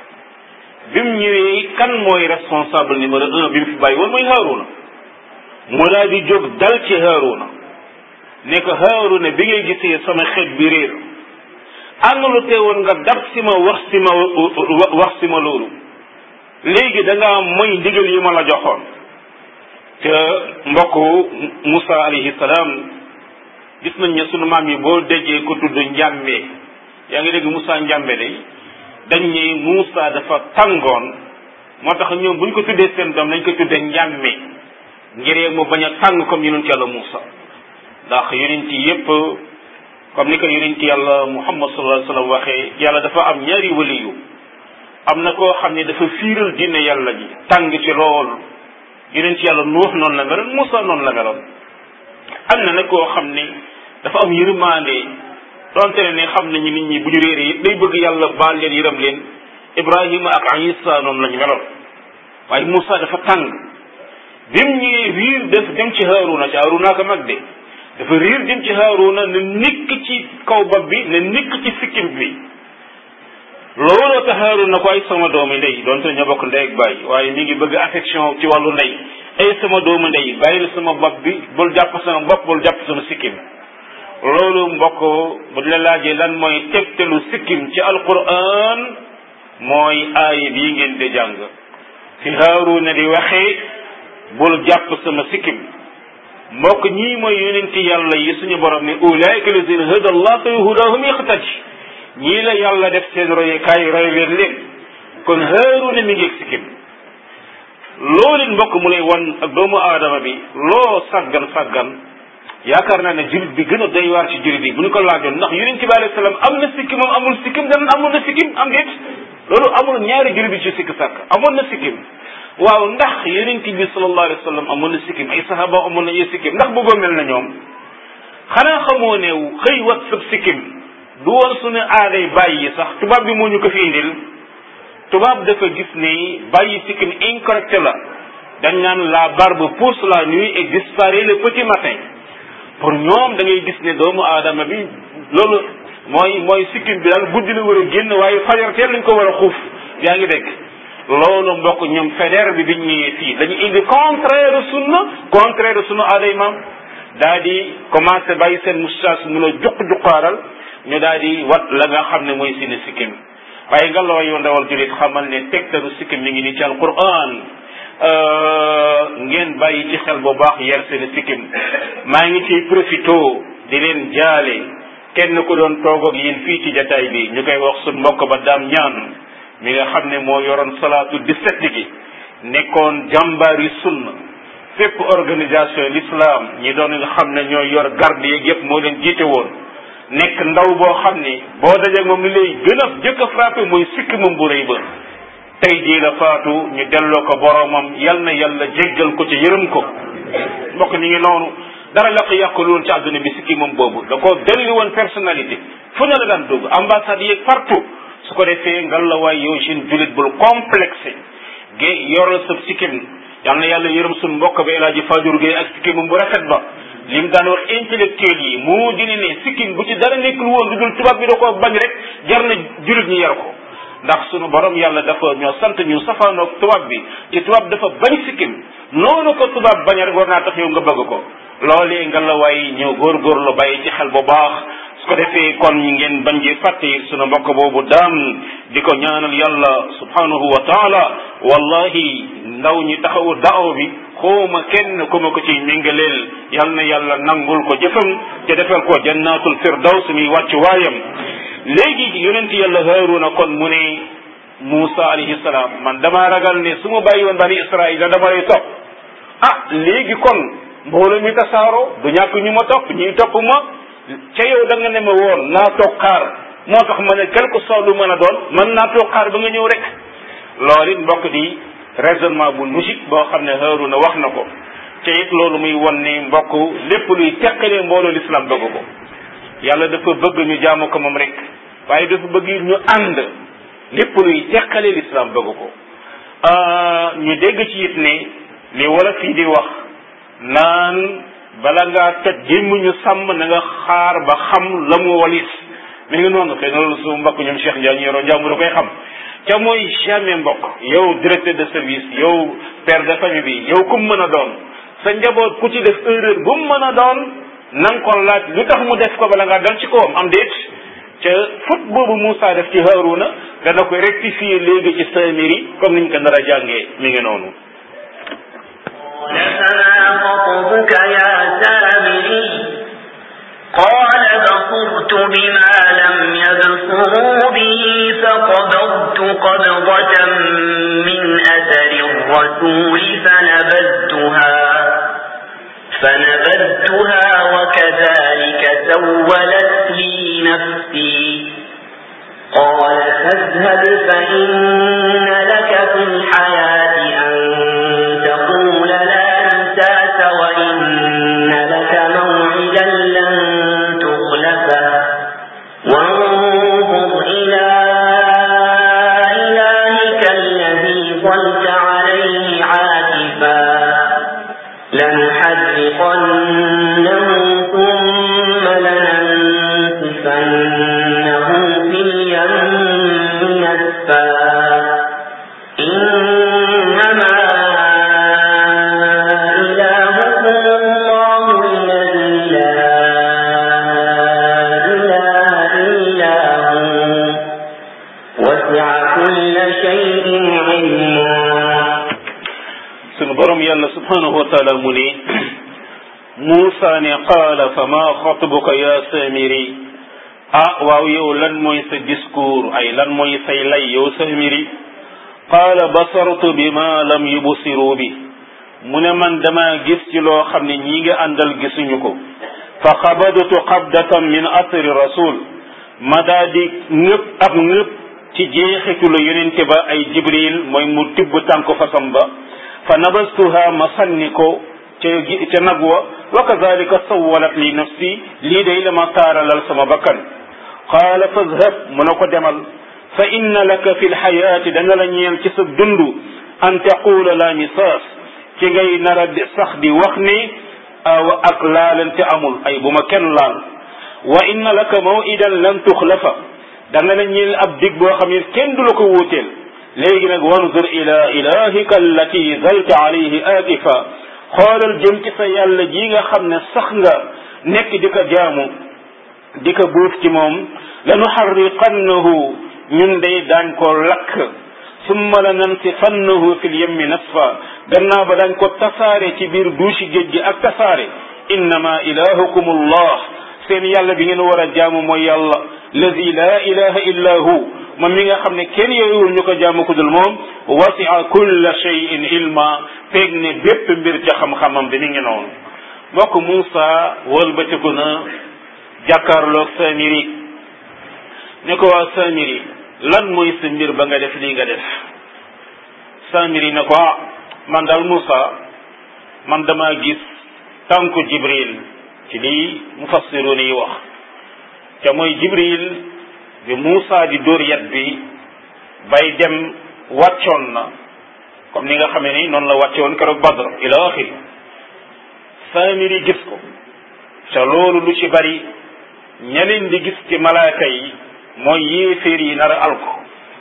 bi mu ñëwee kan mooy responsable numéro un bi mu fi bàyyi woon mooy Haaruna mu daal di jóg dal ci Haaruna ne ko Haaruna bi ngay gisee sama xeet bi réer ànd lu teewoon nga dab si ma wax si ma wax si ma loolu léegi da ngaa moy ndigal yi ma la joxoon te mbokk Moussa alayhi salaam gis nañ ne sunu maam yi boo déggee ko tudd njàmbe yaa ngi dégg Moussa njàmbe day dañ ne Moussa dafa tàngoon moo tax ñoom bu ñu ko tuddee seen doom nañ ko tuddee njàmme ngir mu bañ a tàng comme yonent yàlla Moussa ndax yonent yépp comme ni ko yonent yàlla Muhammad sallallahu alayhi wa sallam waxee yàlla dafa am ñaari waliyu am na koo xam ne dafa fiiral diine yàlla ji tàng ci lool yonent yàlla Nuux noonu la meloon Moussa noonu la meloon am na nag koo xam ne dafa am yërmande donte ne xam nañu nit ñi bu ñu réeree it day bëgg yàlla baal leen yërëm leen Ibrahima ak Isa noonu lañu meloon waaye Moussa dafa tàng bi mu ñëwee riir def dem ci Haaruna ci Haaruna ko mag de dafa riir dem ci Haaruna ne nikk ci kaw bopp bi ne nikk ci sikkim bi looloo tax Haaruna ko ay sama doomu ndey donte ñoo bokk ndey ak baay waaye mi ngi bëgg affection ci wàllu ndey ay sama doomu ndey bàyyi la sama bopp bi bul jàpp sama bopp bul jàpp sama sikkim loolu mbokk bu la laajee lan mooy tegtalu sikkim ci alquran mooy aaya bii ngeen di jàng fi Haaruna di waxee bul jàpp sama sikkim mbokk ñii mooy yonenti yàlla yi suñu borom ne ulaika lazina hada allah fa hudahum iqtadi ñii la yàlla def seen royukaay roy leen leen kon Haaruna mi ngi sikkim loolu mbokk mu lay wan ak doomu aadama bi loo saggan saggan yaakaar naa ne jullit bi gën a doy waar ci jullit bi bu ñu ko laajoon ndax yonent bi alayhi salaam am na sikkim moom amul sikkim dan amul na sikkim am déet loolu amul ñaari jullit bi ci sikk sàkk amoon na sikkim waaw ndax yonent bi sallallahu alayhi wa sallam amoon na sikkim ay sahaba amoon na ay sikkim ndax bëggoo mel na ñoom xanaa xamoo ne xëy wat sab sikkim du woon suñu aaday bàyyi sax tubaab bi moo ñu ko fi indil tubaab dafa gis ni bàyyi sikkim incorrect la dañ naan la barbe pousse la nuit et disparaît le petit matin pour ñoom da ngay gis ne doomu aadama bi loolu mooy mooy sikkim bi daal guddi la war a génn waaye fajar teel lañ ko war a xuuf yaa ngi dégg loolu mbokk ñoom fédère bi biñ ñëwee fii dañu indi contraire sunna contraire sunna aaday maam daa di commencé bàyyi seen moustache mun a juq juqaaral ñu daal di wat la nga xam ne mooy seeni sikkim waaye nga loo yow ndawal julit xamal ne tegtalu sikkim mi ngi nii ci alquran ngeen bàyyi ci xel bu baax yer seen sikkim maa ngi ciy profito di leen jaale kenn ku doon toog ak yéen fii ci jataay bi ñu koy wax suñ mbokk ba daam ñaan mi nga xam ne moo yoroon salaatu 17 gi nekkoon jàmbaari sunna fépp organisation l'islam ñi doon nga xam ne ñooy yor garde yeeg yépp moo leen jiite woon nekk ndaw boo xam ni boo dajee moom li lay gën a jëkk a frappé mooy sikki moom bu rëy ba tey jii la faatu ñu delloo ko boromam yal na yàlla jéggal ko ci yërëm ko mbokk ñi ngi noonu dara la ko yàqul woon ci àdduna bi sikki moom boobu da ko delli woon personnalité fu ne la daan dugg ambassade yeeg partout su ko defee ngal la waay yow jeune julit bul complexé gé yoral sa sikkim yal na yàlla yërëm suñ mbokk ba El Hadji Fadiouou Gueye ak sikkimam bu rafet ba lim daan wax intellectuel yi moo dina ne sikkim bu ci dara nekkul woon lu dul tubaab bi da ko bañ rek jar na julit ñi yar ko ndax sunu borom yàlla dafa ñoo sant ñu safaanoog tubaab bi ci tubaab dafa bañ sikkim noonu ko tubaab bañ rek war naa tax yow nga bëgg ko loolee nga la waay ñëw góorgóorlu bàyyi ci xel bu baax su ko defee kon ñi ngeen bañ ji fàtte sunu mbokk boobu daam di ko ñaanal yàlla subhanahu wa taala wallahi ndaw ñi taxawu daaw bi xooma kenn ku ma ko ci méngaleel yal na yàlla nangul ko jëfam te defal ko jannatul firdaws mi wàcc waayam léegi yonent yàlla haaruna kon mu ne Muusa alayhi salaam man damaa ragal ne su ma bàyyi woon bani Israil dama lay topp ah léegi kon mbooloo mi tasaaroo du ñàkk ñu ma topp ñuy topp ma ca yow da nga ne ma woon naa toog xaar moo tax ma ne quelque soit lu mën a doon mën naa toog xaar ba nga ñëw rek loolu it mbokk di raisonnement bu logique boo xam ne Haaruna wax na ko te it loolu muy won ne mbokk lépp luy teqalee mbooloo l'islam bëgg ko yàlla dafa bëgg ñu jaamu ko moom rek waaye dafa bëgg ñu ànd lépp luy teqalee l'islam bëgg ko ñu dégg ci it ne li wala fii di wax naan bala ngaa toj gémmuñu sàmm na nga xaar ba xam la mu walis mi ngi noonu xëy na loolu su mbokk ñoom Cheikh Ndiaye ñu yoroo njàmbur koy xam ca mooy jamais mbokk yow directeur de service yow père de famille bi yow ku mu mën a doon sa njaboot ku ci def erreur bu mu mën a doon na nga ko laaj lu tax mu def ko bala ngaa dal ci kawam am déet ca fut boobu Moussa def ci Haaruna dana koy rectifier léegi ci Samiri comme niñ ko nar a jàngee mi ngi noonu فما خطبك يا سامري قال بصرت بما لم يبصروا به فقبضت قبضة من أثر الرسول فنبذتها فنبذتها وكذلك سولت لي نفسي قال فاذهب فإن لك في الحياة أن تقول لا مساس وإن لك موعدا لن تخلفه وانظر إلى إلهك الذي ظلت عليه عاكفا لنحرقنه ثم لننسفنه في اليم نسفا إنما إلهكم الله الذي لا إله إلا هو وسع كل شيء علما sunu borom yàlla subhanahu wa taala mu ne Muusa ne qaala fa maa xatbuka ya Samiri ah waaw yow lan mooy sa discours ay lan mooy say lay yow Samiri qaala basartu bi ma lam yubsiru bi mu ne man dama gis ci loo xam ne ñi nga àndal gisuñu ko fa xabadtu qabdatan min asri rasul ma daa di ngëpp ab ngëpp ci jeexitu la yonente ba ay jibril mooy mu tibb tànku fasam ba fa nabastuha ma sànni ko ca ca nag wa wa kazalika sawalat li nafsi lii day la ma taaralal sama bakkan qaala fadhab mu ne ko demal fa inna laka fi lxayaati dana la ñeel ci sa dund an taqula la misaas ci ngay nara di sax di wax ni aw ak laalante amul ay bu ma kenn laal wa inna laka mawidan lan tuxlafa dana la ñeel ab dig boo xam ne kenn du la ko wuuteel léegi nag wanzur ila ilahika allati zalta alayhi akifa xoolal jëm ci sa yàlla ji nga xam ne sax nga nekk di ko jaamu di ko buuf ci moom lanuxarriqannahu ñun day daañ ko lakk summa la nansifannahu fi lyemmi nasfa gannaaw ba daañ ko tasaare ci biir duusi géej gi ak tasaare innama ilahukum allah seen yàlla bi ngeen war a jaamu mooy yàlla lazi la ilaha illa hu moom mi nga xam ne kenn yooyuwul ñu ko jaamu ku dul moom wasia kulla cheyin ilma peeg ne bépp mbir ca xam-xamam bi mi ngi noonu mbokk Moussa wëlbatiku na jàkkaarloog Samiri ne ko waa Samiri lan mooy sa mbir ba nga def lii nga def Samiri ne ko ah man daal Moussa man dama gis tànku Jibril ci lii mufassiruun yi wax te mooy Jibril bi Moussa di dóor yat bi bay dem wàccoon na comme ni nga xamee ni noonu la wàcce woon keroog Badr ila axiri Samiri gis ko te loolu lu ci bari ñeneen di gis ci malaaka yi mooy yéeféer yi nar a alko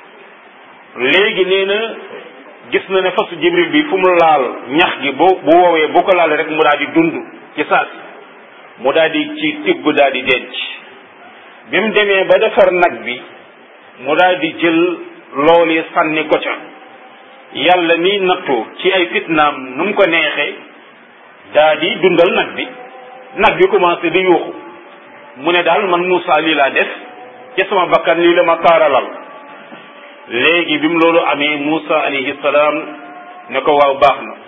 léegi nee na gis na ne fasu Jibril bi fu mu laal ñax gi bu bu woowee bu ko laal rek mu daal di dund ci saasi mu daal di ci tibb daal di denc bi mu demee ba defar nag bi mu daal di jël loolu sànni ko ca yàlla mi nattu ci ay fitnaam nu mu ko neexee daa di dundal nag bi nag bi commencé di yuuxu mu ne daal man Moussa lii laa def ci sama bakkan lii la ma taaralal léegi bi mu loolu amee Moussa alayhi salaam ne ko waaw baax na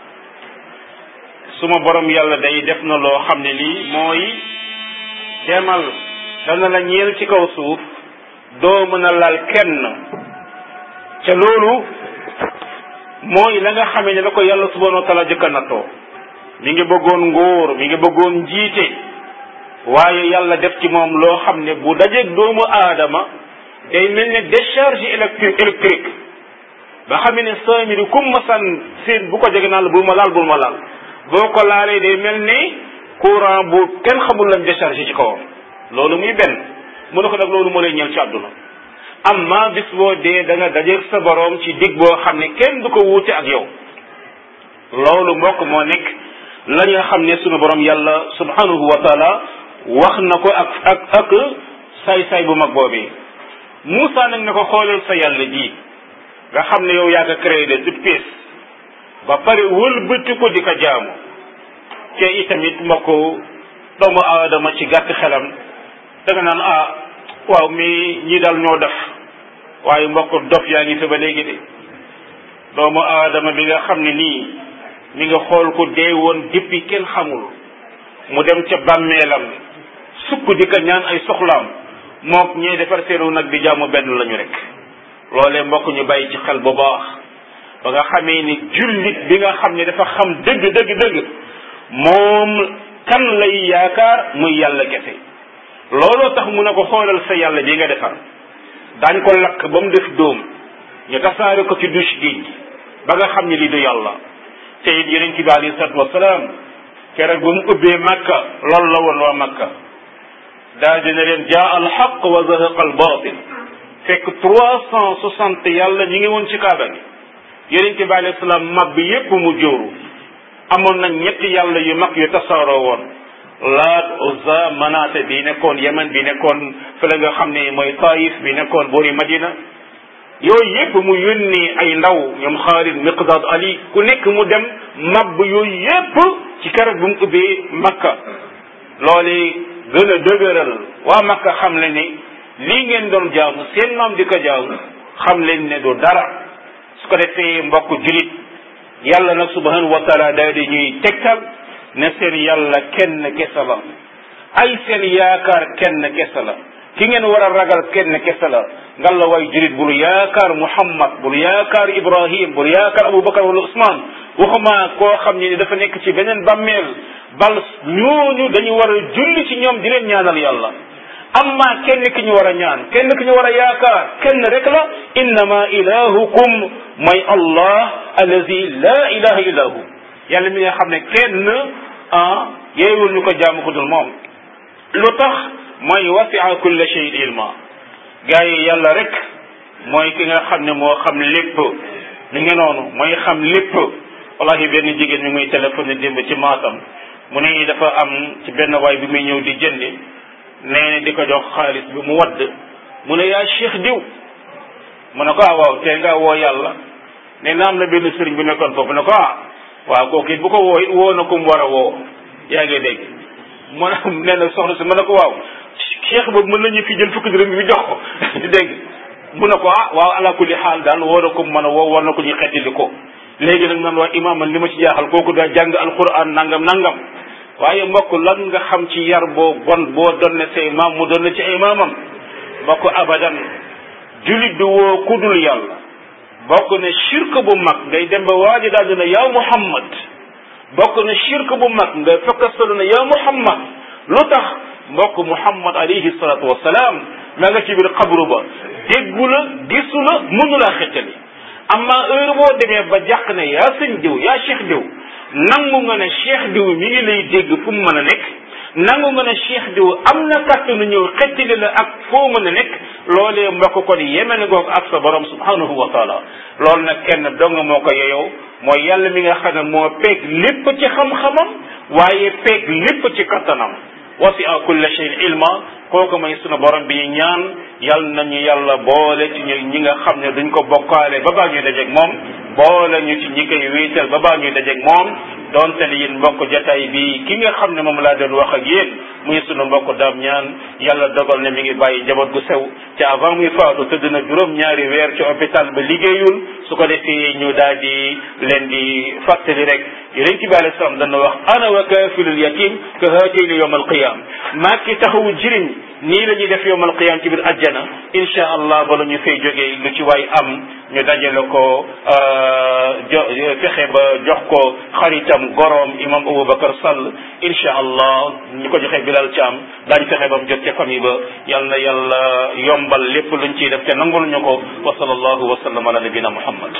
suma borom yàlla day def na loo xam ne lii mooy demal dana la ñeel ci kaw suuf doo mën a laal kenn ca loolu mooy la nga xamee ne la ko yàlla subhanahu wa taala jëkka nattoo mi ngi bëggoon ngóor mi ngi bëggoon njiite waaye yàlla def ci moom loo xam ne bu dajeeg doomu aadama day mel ne décharge électrique électrique ba xam ne Samiri kum ma san seen bu ko jege naan la bul ma laal bul ma laal boo ko laalee day mel ne courant bu kenn xamul lañ déchargé ci kawam loolu muy benn mu ne ko nag loolu moo lay ñëw ci àdduna amma bis boo dee da nga dajeeg sa borom ci dig boo xam ne kenn du ko wuute ak yow loolu mbokk moo nekk la nga xam ne sunu borom yàlla subhanahu wa taala wax na ko ak ak ak saay-saay bu mag boobee Moussa nag ne ko xoolal sa yàlla ji nga xam ne yow yaa ko créé de toute pièce ba pare wëlbati ko di ko jaamu te itamit mbokk doomu aadama ci gàtt xelam da nga naan ah waaw mi ñi daal ñoo def waaye mbokk dof yaa ngi fi ba léegi de doomu aadama bi nga xam ne nii mi nga xool ko dee woon depuis kenn xamul mu dem ca bàmmeelam sukk di ko ñaan ay soxlaam mook ñee defar seenu nag di jaamu benn lañu rek loolee mbokk ñu bàyyi ci xel bu baax ba nga xamee ni jullit bi nga xam ne dafa xam dëgg dëgg dëgg moom kan lay yaakaar muy yàlla kese looloo tax mu ne ko xoolal sa yàlla bi nga defar daañ ko lakk ba mu def dóom ñu tasaare ko ci douche géej gi ba nga xam ne lii du yàlla te it yeneen ci bi alayhi salaatu wasalaam keroog ba mu ubbee makka loolu la woon waa makka daa dina leen jaa al xaq wa zahaqa al batil fekk trois cent soixante yàlla ñi ngi woon ci kaaba gi yeneen ci bi alayhi salaam mag bi yépp mu jóoru amoon na ñetti yàlla yu mag yu tasaaroo woon laat uzza manaate bi nekkoon yemen bi nekkoon fële nga xam ne mooy taif bi nekkoon boori madina yooyu yépp mu yónnee ay ndaw ñoom xaalid miqdad ali ku nekk mu dem mabb yooyu yépp ci keroog bu mu ubbee makka loole gën a dëgëral waa makka xam le ne lii ngeen doon jaamu seen maam di ko jaamu xam leen ne du dara su ko defee mbokk julit yàlla nag subhanahu wa taala daal di ñuy tegtal ne seen yàlla kenn kese la ay seen yaakaar kenn kese la ki ngeen war a ragal kenn kese la ngal la way julit bul yaakaar muhammad bul yaakaar ibrahim bul yaakaar abubakar wala usman waxuma koo xam ne dafa nekk ci beneen bàmmeel bal ñooñu dañu war a julli ci ñoom di leen ñaanal yàlla amma kenn ki ñu war a ñaan kenn ki ñu war a yaakaar kenn rek la innama ilahukum mooy allah allazi la ilaha illa hu yàlla mi nga xam ne kenn ah yeewul ñu ko jaamu ko dul moom lu tax mooy wasia kulla shay'in ilma gaa yi yàlla rek mooy ki nga xam ne moo xam lépp ni ngi noonu mooy xam lépp wallahi benn jigéen mi muy téléphoné démb ci maatam mu ne dafa am ci benn waay bi muy ñëw di jëndi nee na di ko jox xaalis bi mu wadd mu ne yaa cheikh diw mu ne ko ah waaw tey nga woo yàlla nee na am na benn sëriñ bu nekkoon foofu ne ko ah waaw kooku it bu ko woo it woo na ko mu war a woo yaa ngi dégg mu ne nee na soxna si mu ne ko waaw cheikh boobu mën nañu fi jël fukki dërëm bi jox ko di dégg mu ne ko ah waaw ala kulli xaal daal woo na ko mu mën a woo war na ko ñu xettili ko léegi nag man waa imaam man li ma ci jaaxal kooku daa jàng alquran nangam nangam waaye mbokk lan nga xam ci yar boo bon boo donne say maam mu donne ci ay maamam mbokk abadan julit bi woo kudul yàlla bokk ne shirk bu mag ngay dem ba waaji daal dina yaa muhammad bokk ne shirk bu mag nga fekkastalu ne yaa muhammad lu tax mbokk muhammad alayhi salatu wasalaam ma nga ci biir xabru ba déggu la gisu la mënu laa xettali amma heure boo demee ba jàq ne yaa sëñ diw yaa cheikh diw nangu nga ne cheikh diw mi ngi lay dégg fu mu mën a nekk nangu nga ne cheikh diw am na kàttanu ñëw xettali la ak foo mën a nekk loolee mbokk kon yemene goog ak sa borom subhanahu wa taala loolu nag kenn dong moo ko yeyoo mooy yàlla mi nga xam ne moo peeg lépp ci xam-xamam waaye peeg lépp ci kattanam wasi'a kulla shay'in ilma kooku mooy sunu borom bi ñaan yal nañu yàlla boole ci ñu ñi nga xam ne duñ ko bokkaale ba baa ñuy dajeeg moom boole ñu ci ñi koy wéetal ba baa ñuy dajeeg moom donte ne yéen mbokk jataay bi ki nga xam ne moom laa doon wax ak yéen muy sunu mbokk daam ñaan yàlla dogal ne mi ngi bàyyi jaboot gu sew te avant muy faatu tëdd na juróom ñaari weer ci hôpital ba liggéeyul su ko defee ñu daal di leen di fàttali rek yonent bi alayhi salaam dana wax ana wa kaafilul yatim ka haatayni yawm alqiyam maa ki taxawu jirim nii la ñuy def yawm alqiyam ci biir ajjana insha allah bala ñu fay jógee lu ci waay am ñu dajale ko jo fexe ba jox ko xaritam goroom imam Aboubacar Sall insha allah ñu ko joxee Bilal Thiam daañu fexe ba mu jot ca famille ba yal na yàlla yombal lépp luñ ciy def te nangul ñu ko wa sallallahu wa sallam ala nabina muhammad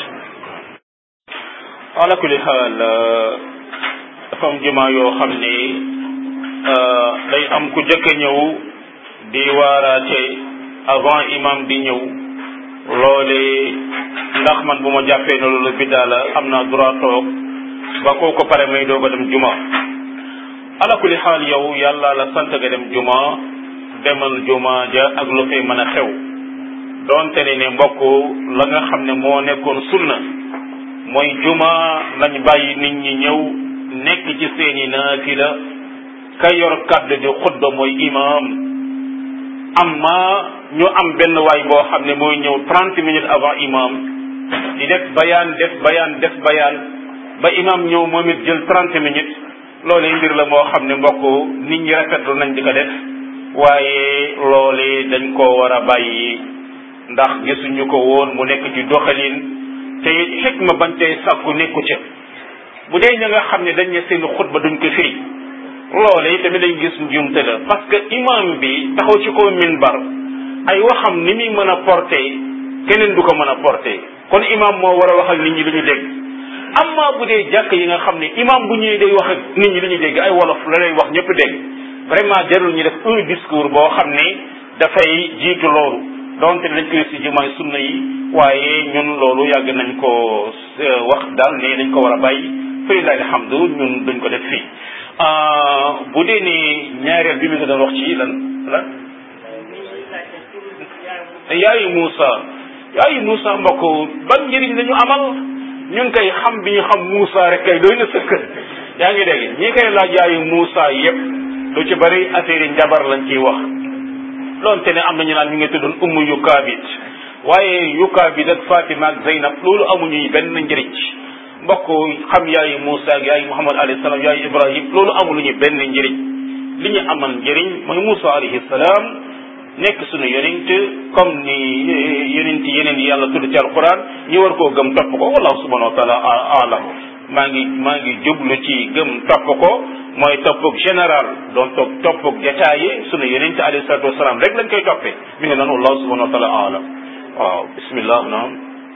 ala kulli xaal dafa am jumaa yoo xam ne day am ku jëkk ñëw di waaraate avant imam di ñëw loole ndax man bu ma jàppee ne loolu biddaa la am naa droit toog ba kooku pare may doog a dem juma ala kulli xaal yow yàlla la sant nga dem juma demal juma ja ak lu fay mën a xew doonte ne ne mbokk la nga xam ne moo nekkoon sunna mooy juma lañ bàyyi nit ñi ñëw nekk ci seeni naafila ka yor kàddu di xutba mooy imam amma ñu am benn waay boo xam ne mooy ñëw trente minutes avant imam di def bayaan def bayaan def bayaan ba imam ñëw moom it jël trente minutes loolee mbir la moo xam ne mbokk nit ñi rafetlu nañ di ko def waaye loolee dañ koo war a bàyyi ndax gisuñu ko woon mu nekk ci doxalin te xikma bañ tey sàkku nekku ca bu dee ña nga xam ne dañ ne seen xutba duñ ko firi loole tamit dañ gis njuumte la parce que imam bi taxaw ci kaw minbar ay waxam ni muy mën a porté keneen du ko mën a porté kon imam moo war a wax ak nit ñi lu ñu dégg amma bu dee jàkk yi nga xam ne imam bu ñëwee day wax ak nit ñi lu ñu dégg ay wolof la lay wax ñëpp dégg vraiment jarul ñu def un discours boo xam ne dafay jiitu loolu donte dañ koy si jumaay sunna yi waaye ñun loolu yàgg nañ ko wax daal ne dañ ko war a bàyyi fa lillahi alhamdu ñun duñ ko def fii bu dee ni ñaareel bi mi nga doon wax ci lan lan yaayu Moussa yaayu Moussa mbokk ban njëriñ la ñu amal ñun kay xam bi ñu xam Moussa rek kay doy na sëkk yaa ngi dégg ñi koy laaj yaayu Moussa yépp lu ci bari affaire yi njabar lañ ciy wax loonte ne am nañu naan ñu ngi tuddoon ummu yukaabit waaye yukaabit ak Fatima ak Zeynab loolu amuñuy benn njëriñ mbokk xam yaayu Moussa ak yaayu Muhammad alayhi salaam yaayu Ibrahim loolu amuluñu benn njëriñ li ñu amal njëriñ mooy Moussa alayhi salaam nekk suñu yonent comme ni yonent yeneen yi yàlla tudd ci alquran ñu war koo gëm topp ko wallahu subhanahu wa taala alam maa ngi maa ngi jublu ci gëm topp ko mooy toppug général doon toog toppug détaillé sunu yonent alayhi salatu wasalaam rek lañ koy toppee mi ngi noonu wallahu subhanahu wa taala alam waaw bismillah naam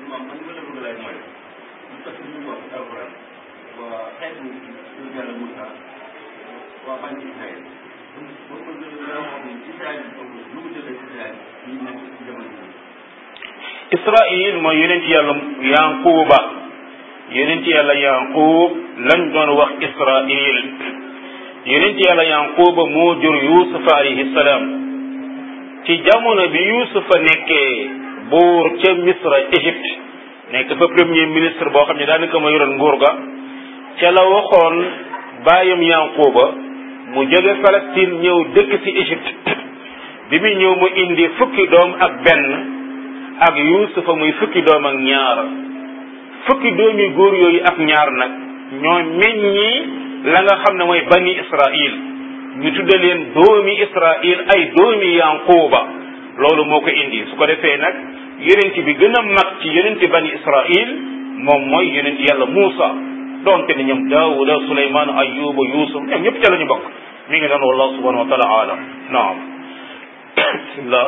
Israil mooy yonent yàlla Yanquba yonent yàlla Yanqub lañ doon wax Israil yonent yàlla Yanquba moo jur Yuusufa alayhi salaam ci jamono bi Yuusufa nekkee buur ca Misra Égypte nekk fa premier ministre boo xam ne daanaka ma yoroon nguur ga ca la waxoon baayam Yanquba mu jóge Palestine ñëw dëkk ci Égypte bi muy ñëw mu indi fukki doom ak benn ak yuusufa muy fukki doom ak ñaar fukki doomi góor yooyu ak ñaar nag ñoo meññi la nga xam ne mooy bani israil ñu tudde leen doomi israil ay doomi yanquba loolu moo ko indi su ko defee nag yonent bi gën a mag ci yonent bani israil moom mooy yonent yàlla muusa donte ne ñoom daawuda suleymaan ayuba yusuf ñoom ñëpp ca la ñu bokk mi ngi noonu wallahu subhanahu wa taala alam naam bismillah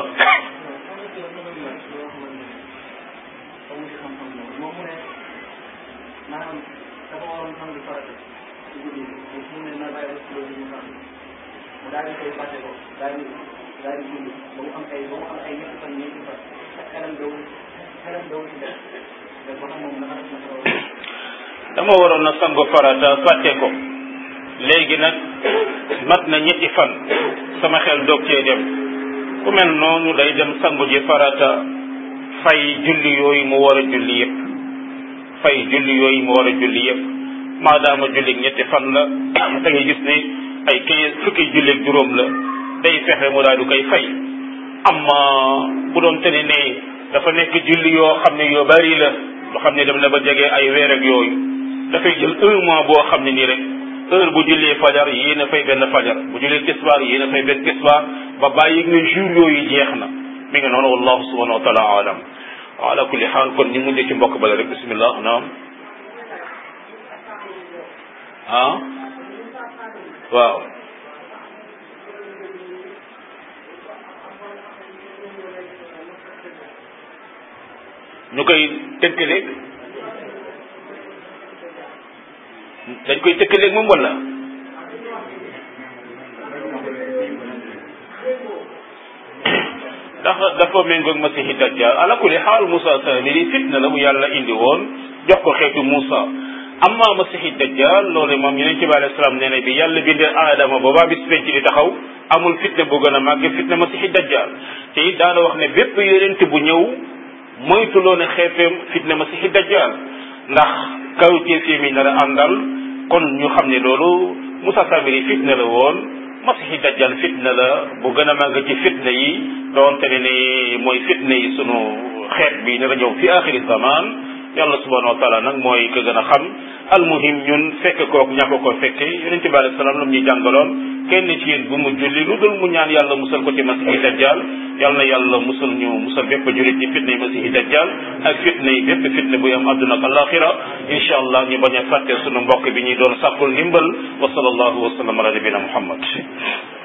maanaam dafa waroon sangu farata ci guddi gi mu ne na bàyyi rek loolu ñu xam mu daal di koy fàtte ko daal di daal di julli ba mu am ay ba mu am ay ñetti fan ñetti fan ak xelam dawul xelam dawul ci def mais ba xam moom naka la ko dama waroon na sangu farata fàtte ko léegi nag mat na ñetti fan sama xel doog cee dem ku mel noonu day dem sangu ji farata fay julli yooyu mu war a julli yépp fay julli yooyu mu war a julli yépp maadaama julli ñetti fan la da ngay gis ne ay quinze fukki julli ak juróom la day fexe mu daal du koy fay amma bu doon tene ne dafa nekk julli yoo xam ne yoo bari la loo xam ne dem na ba jege ay weer ak yooyu dafay jël un mois boo xam ne nii rek heure bu jullee fajar yéen a fay benn fajar bu jullee tisbaar yéen a fay benn tisbaar ba bàyyi nga jour yooyu jeex na mi ngi noonu wallahu subhanahu wa taala alam ala kulli xaal kon ñu mujjee ci mbokk bala rek bismillah naam ah waaw ñu koy tëkkaleeg dañ koy tëkkaleeg moom wala dafa méngoog masihi dajjal ala kulli xaal Moussa Samiri fitna la bu yàlla indi woon jox ko xeetu Moussa amma masihi dajjal loolu moom yeneen ci bi alayhi salaam nee na bi yàlla bindee aadama boobaa bis penc di taxaw amul fitna bu gën a màgg fitna masihi dajjal te it daana wax ne bépp yonent bu ñëw moytuloo ne xeeteem fitna masihi dajjal ndax kawteef yi mi nar a àndal kon ñu xam ne loolu Moussa Samiri fitna la woon masihi dajjal fitna la bu gën a màgg ci fitna yi doonte ne ni mooy fitna yi sunu xeet bi nar a ñëw fi axiri zaman yàlla subhanahu wa taala nag mooy ko gën a xam almuhim ñun fekk kook ñàkk ko fekke yonent bi alayhi salaam lam ñuy jàngaloon kenn ci yéen bu mu julli lu dul mu ñaan yàlla musal ko ci masihi dajjal yal na yàlla musal ñu musal bépp jurit ci fitna yi masihi dajjal ak fitna yi bépp fitna bu am àdduna ak alaxira incha allah ñu bañ a fàtte sunu mbokk bi ñuy doon sàkkul ndimbal wa sallallahu wa sallam ala nabina muhammad